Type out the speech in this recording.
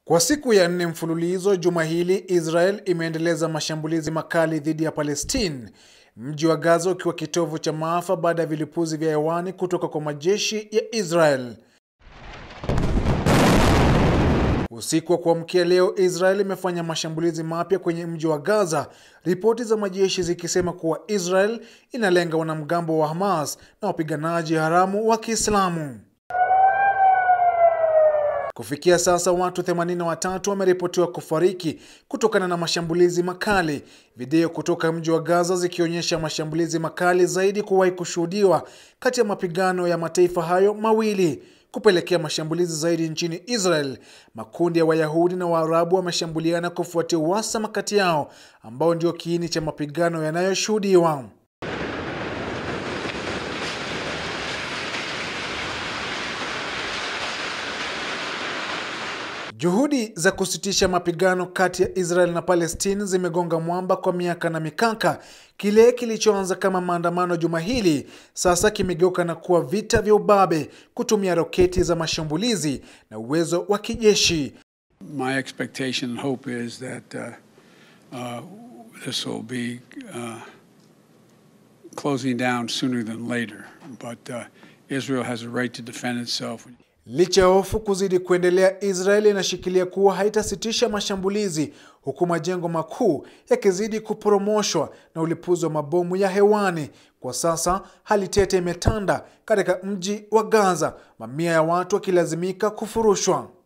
Kwa siku ya nne mfululizo juma hili, Israel imeendeleza mashambulizi makali dhidi ya Palestine, mji wa Gaza ukiwa kitovu cha maafa baada ya vilipuzi vya hewani kutoka kwa majeshi ya Israel. Usiku wa kuamkia leo, Israel imefanya mashambulizi mapya kwenye mji wa Gaza, ripoti za majeshi zikisema kuwa Israel inalenga wanamgambo wa Hamas na wapiganaji haramu wa Kiislamu. Kufikia sasa watu 83 wameripotiwa kufariki kutokana na mashambulizi makali, video kutoka mji wa Gaza zikionyesha mashambulizi makali zaidi kuwahi kushuhudiwa kati ya mapigano ya mataifa hayo mawili kupelekea mashambulizi zaidi nchini Israel. Makundi ya Wayahudi na Waarabu wameshambuliana kufuatia uhasama kati yao ambao ndio kiini cha mapigano yanayoshuhudiwa. Juhudi za kusitisha mapigano kati ya Israel na Palestine zimegonga mwamba kwa miaka na mikaka. Kile kilichoanza kama maandamano juma hili sasa kimegeuka na kuwa vita vya ubabe, kutumia roketi za mashambulizi na uwezo wa kijeshi. My expectation and hope is that uh, uh, this will be uh, closing down sooner than later. But uh, Israel has a right to defend itself. Licha ya hofu kuzidi kuendelea, Israel inashikilia kuwa haitasitisha mashambulizi huku majengo makuu yakizidi kuporomoshwa na ulipuzi wa mabomu ya hewani. Kwa sasa hali tete imetanda katika mji wa Gaza, mamia ya watu wakilazimika kufurushwa.